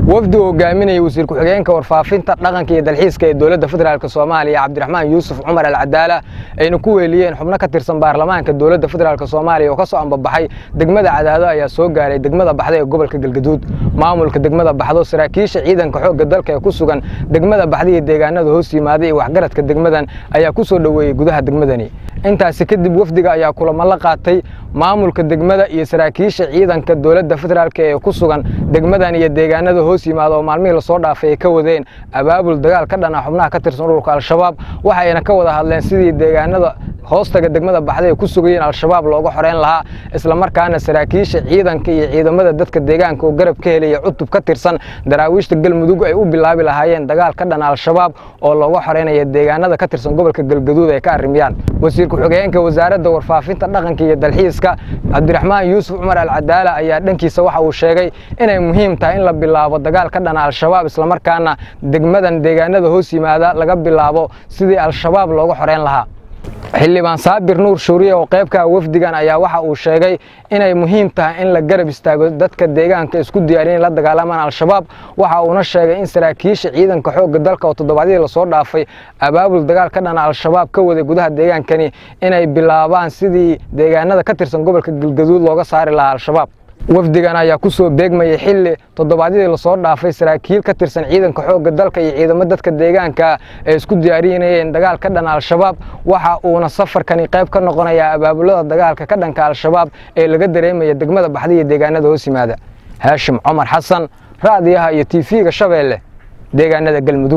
wafdi uu hogaaminayay wasiir ku-xigeenka warfaafinta dhaqanka iyo dalxiiska ee dowladda federaalk soomaaliya cabdiraxmaan yuusuf cumar alcadaala ayna ku weeliyeen xubno ka tirsan baarlamaanka dowladda federaalk soomaaliya oo ka soo ambabaxay degmada cadaado ayaa soo gaaray degmada baxda ee gobolka galgaduud maamulka degmada baxdo saraakiisha ciidanka xoogga dalka ee ku sugan degmada baxda iyo deegaanada hoos yimaaday iyo waxgaradka degmadan ayaa ku soo dhoweeyey gudaha degmadani intaasi kadib wafdiga ayaa kulamo la qaatay maamulka degmada iyo saraakiisha ciidanka dowladda federaalk ee ku sugan degmadan iyo deegaanada hoos yimaada oo maalmihii lasoo dhaafay ay ka wadeen abaabul dagaal ka dhana xubnaha ka tirsan ururka al-shabaab waxayna ka wada hadleen sidii deegaanada hoostaga degmada baxda ay ku sugayeen al-shabaab looga xoreyn lahaa islamarkaana saraakiisha ciidanka iyo ciidamada dadka deegaanka oo garab ka helaya cutub ka tirsan daraawiishta galmudug ay u bilaabi lahaayeen dagaal ka dhana al-shabaab oo looga xoreynaya deegaanada ka tirsan gobolka galgaduud ay ka arrimiyaan wasiir ku-xigeenka wasaaradda warfaafinta dhaqanka iyo dalxiiska cabdiraxmaan yuusuf cumar alcadaala ayaa dhankiisa waxa uu sheegay inay muhiim tahay in la bilaabo dagaal ka dhana al-shabaab islamarkaana degmadan deegaanada hoos yimaada laga bilaabo sidii al-shabaab looga xoreyn lahaa xildhibaan saabir nuur shuuriye oo qaybka wafdigan ayaa waxa uu sheegay inay muhiim tahay in la garab istaago dadka deegaanka isku diyaariyen la dagaalamaan al-shabaab waxa uuna sheegay in saraakiisha ciidanka xoogga dalka oo toddobaadyadii lasoo dhaafay abaabul dagaal ka dhana al-shabaab ka waday gudaha deegaankani inay bilaabaan sidii deegaanada ka tirsan gobolka galgaduud looga saari lahaa al-shabaab wafdigan ayaa ku soo beegmayay xilli toddobaadyadii lasoo dhaafay saraakiil ka tirsan ciidanka xoogga dalka iyo ciidamo dadka deegaanka ay isku diyaarinayeen dagaal ka dhana al-shabaab waxa uuna safarkani qayb ka noqonayaa abaabulada dagaalka ka dhanka al-shabaab ee laga dareemaya degmada baxda iyo deegaanada hoos yimaada haashim cumar xasan ra'diyaha iyo tiifiga shabeelle deegaanada galmudug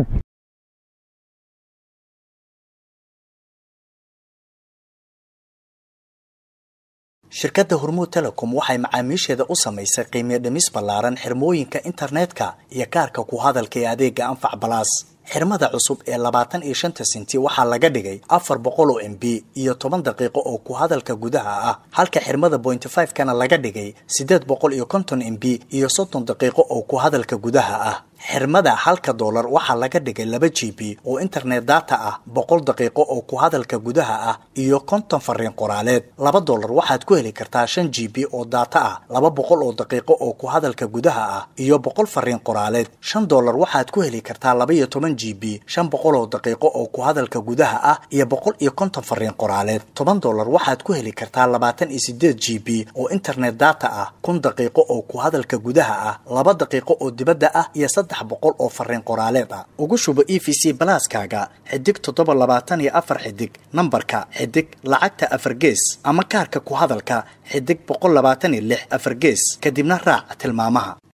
shirkadda hormuud telecom waxay macaamiisheeda u samaysay qiimiyo dhimis ballaaran xirmooyinka internetka iyo kaarka ku hadalka ee adeega anfac balaas xirmada cusub ee labaatan iyo shanta sinti waxaa laga dhigay afar boqol oo m b iyo toban daqiiqo oo ku hadalka gudaha ah halka xirmada bointy five kana laga dhigay siddeed boqol iyo konton m b iyo soddon daqiiqo oo ku hadalka gudaha ah xirmada halka doolar waxaa laga dhigay laba g b oo internet data ah boqol daqiiqo oo ku hadalka gudaha ah iyo konton fariin qoraaleed laba doolar waxaad ku heli kartaa shan g b oo data ah laba boqol oo daqiiqo oo ku hadalka gudaha ah iyo boqol fariin qoraaleed shan doolar waxaad ku heli kartaa laba iyo toban g b shan boqol oo daqiiqo oo ku hadalka gudaha ah iyo boqol iyo konton fariin qoraaleed toban doolar waxaad ku heli kartaa labaatan iyo sideed g b oo internet data ah kun daqiiqo oo ku hadalka gudaha ah laba daqiiqo oo dibadda ah iyo saddex boqol oo fariin qoraaleed ah ugu shubo e v c balaaskaaga xidig toddoba labaatan iyo afar xidig nambarka xidig lacagta afar gees ama kaarka ku hadalka xidig boqol labaatan iyo lix afar gees kadibna raac tilmaamaha